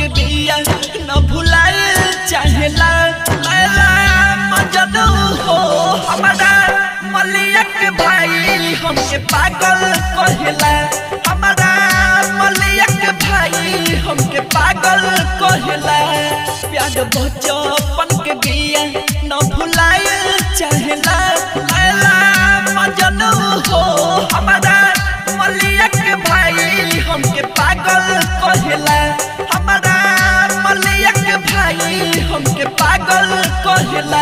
के बिया न भुलाए चाहेला मैला मजनू हो हमारा मलिया के भाई हमके पागल कहेला हमारा मलिया के भाई हमके पागल कहेला प्यार बचपन के बिया न भुलाए चाहेला मैला मजनू हो हमारा मलिया के भाई हमके पागल कहेला हमारा मलिया के भाई हमके पागल कहेला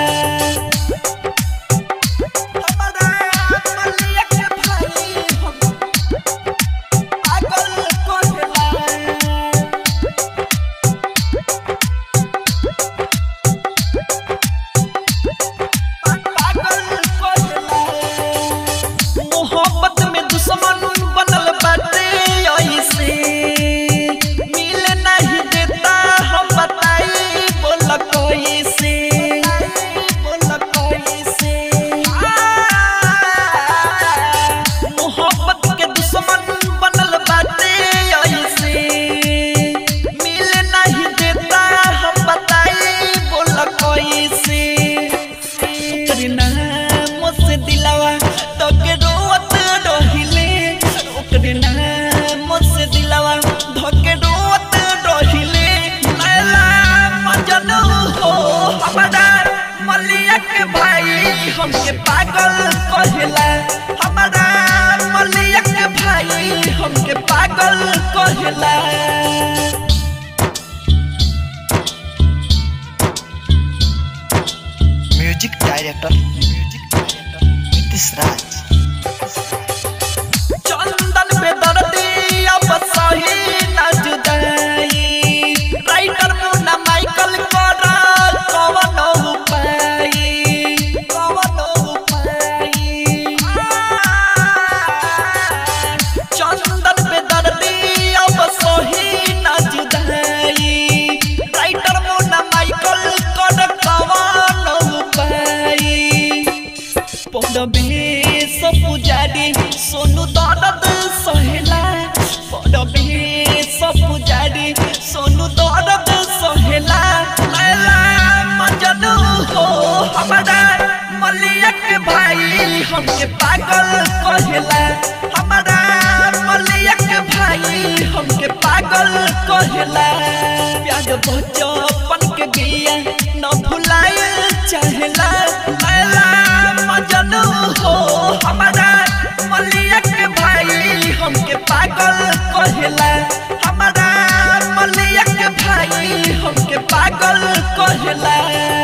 हमारा मलिया के भाई हमके पागल कहेला मोहब्बत में दुश्मन बनल बाटे ऐसे मिल नहीं देता हम बताई बोल कैसे बोल कैसे मोहब्बत के दुश्मन बनल बाटे ऐसे मिल नहीं देता हम बताई बोल कैसे ओकरे नाम से दिलावा तो के रोवत रहिले ओकरे नाम से दिलावा धके रोवत रहिले मैला मजनू हो हमारा मलिया के भाई हमके पागल कहेला हमारा मलिया के भाई हमके पागल कहेला music director music director Nitish Raj Chandan पे दर्दी अब सही न जुदाई राइटर मुन्ना माइकल करा कवन उपाय कवन उपाय चंदन पे दर्दी अब सही न जुदाई राइटर मुन्ना माइकल कर कवन उपाय पड़बे सब पुजारी सोनू दर्द सहेला पड़बे सब पुजारी सोनू दर्द सहेला मैला मजनू हो हमारा मलिया के भाई हमके पागल कहेला हमारा मलिया के भाई हमके पागल कहेला प्यार बचपन के बिया न भुलाए चाहेला मैला मजनू हो हमारा मलिया के भाई हमके पागल कहेला हमारा मलिया के भाई हमके पागल कहेला